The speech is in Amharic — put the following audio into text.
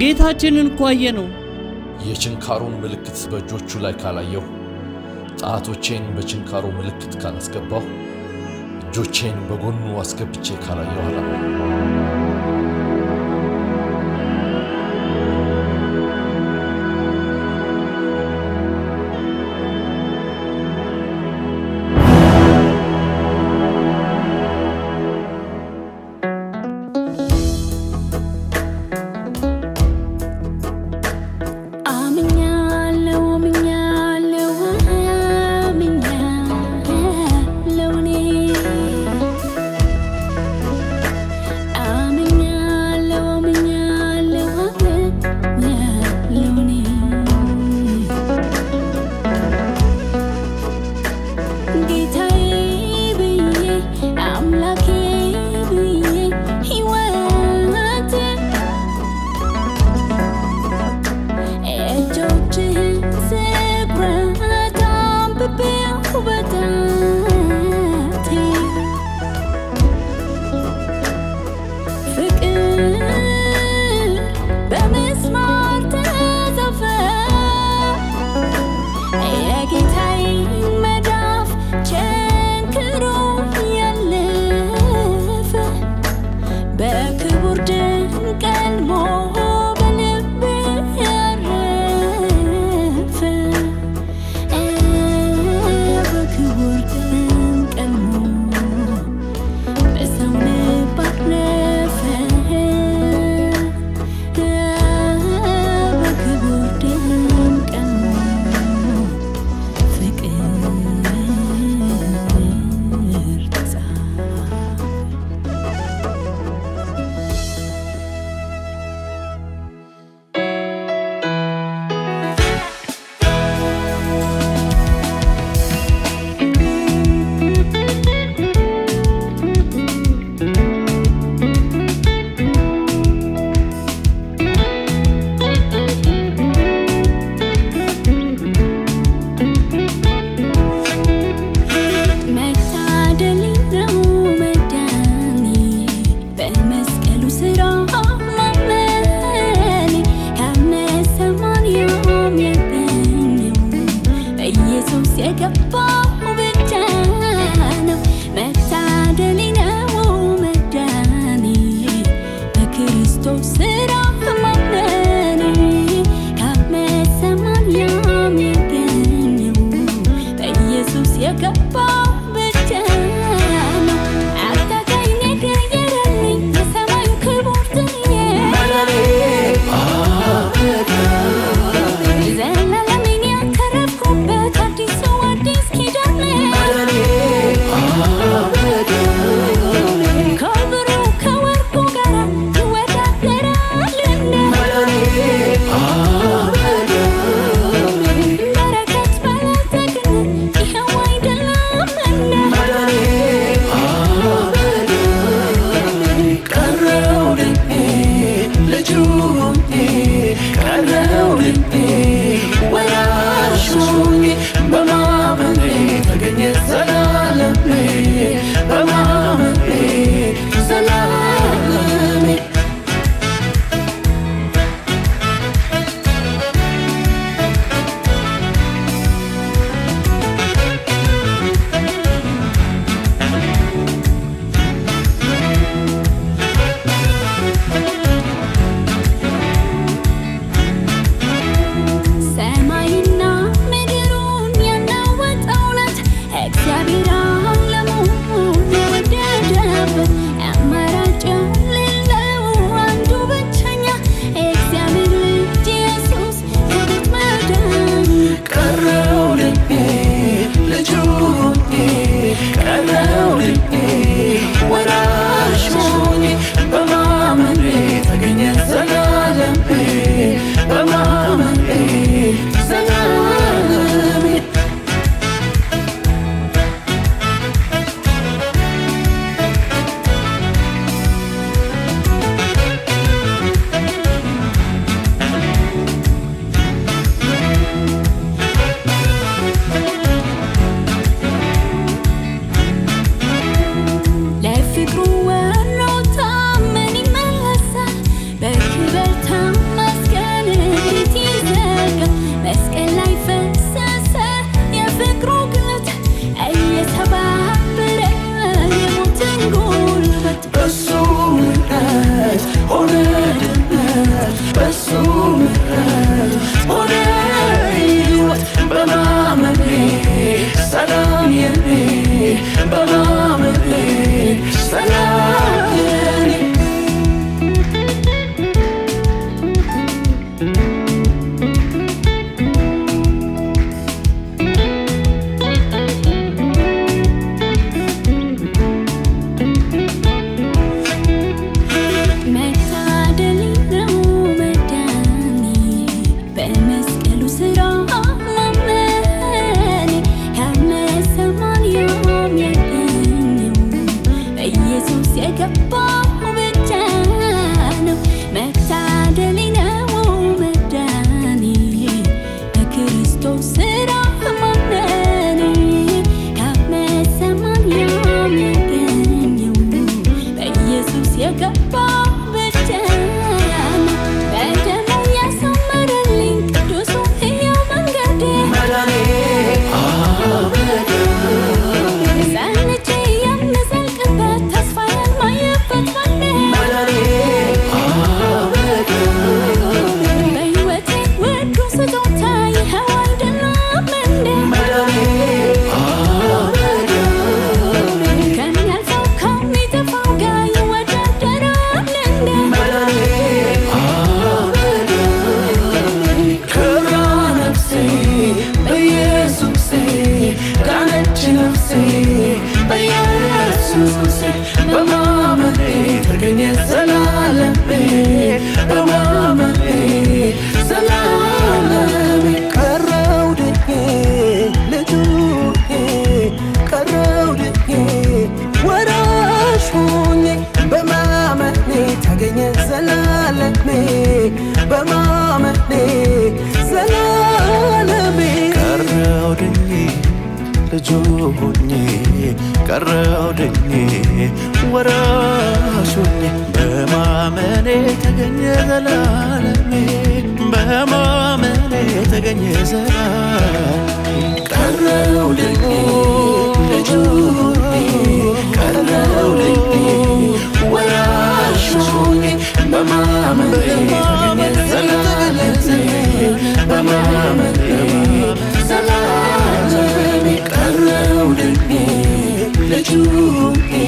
ጌታችንን እኮ አየነው። የችንካሩን ምልክት በእጆቹ ላይ ካላየሁ፣ ጣቶቼን በችንካሩ ምልክት ካላስገባሁ፣ እጆቼን በጎኑ አስገብቼ ካላየሁ አላምንም። አምኛለሁ አምኛለሁ አምኛለሁ እኔ አምኛለሁ አምኛለሁ አምኛለሁ እኔ ጌታዬ ብዬ አምላኬ ብዬ ሕይወቴ እጆችህን ስብረት አንብቤው በጣቴ ፍቅር በመስማር ተጻፈ የጌታዬ መዳፍ ቸንክሮ ያለፈ በክቡር ድንቅ ቀልሞ በልቤ ያረፈ በክቡር ድንቅ ቀልሞ በሰው ልብ አረፈ በክቡር ድንቅ ቀልሞ ፍቅር ተጻፈ መታደል ነው መዳኔ በመስቀሉ ስራ ማመኔ ከመሰማንያም የገኘው በኢየሱስ የገባው ብቻ ነው። መታደል ነው መዳኔ በክርስቶስ ስራ ማመኔ ከመሰማንያም የገኘው በኢየሱስ የገባው ብቻ ነው። አታካኝ የቀየረልኝ የሰማዩ ክቡር ትንዬ ዘላለምን ያተረፍኩበት አዲሱ አዲስ ኪዳን ከብሩ ከወርቁ ጋር ይወዳደራልና በረከት ባለጠግነት ይኸው አይደለምና የገባው ብቻ ነው መታደሌ ነው መዳኔ በክርስቶስ ስራ ማመኔ ካብ መሰማን የሚገኘው በኢየሱስ የገባው ብቻ ነው በደሙ ያሰመረልኝ ቅዱሱ ሕያው መንገዴ ጸንቼ የምዘልቅበት ተስፋ የማየበት ማኔ በሕይወቴ ውዱ ስጦታ ይኸው አይደለም እንዴ ከሚያልፈው ከሚጠፋው ጋር ይወዳደራል እንዴ ክብራ ነፍሴ በኢየሱሴ ዳነች ነፍሴ በኢየሱሴ በማመኔ ተገኘ ዘላለሜ በማመኔ ዘላለሜ ቀረው ድኜ ልጁ ቀረው ድኜ ወራሽ ሆኜ በማመኔ ተገኘ ዘላለሜ በማመኔ ዘላለሜ ቀረው ድኜ ልጁ ሆኜ ቀረው ድኜ ወራሽ ሆኜ በማመኔ ተገኘ ዘላለሜ በማመኔ ተገኘ ዘላለሜ ቀረው ድኜ ልጁ ቀረው ድኜ ወራሽ ሆኜ በማመኔ ተገኘ ዘላለሜ በማመኔ ዘላለሜ ቀረው ድኜ ልጁ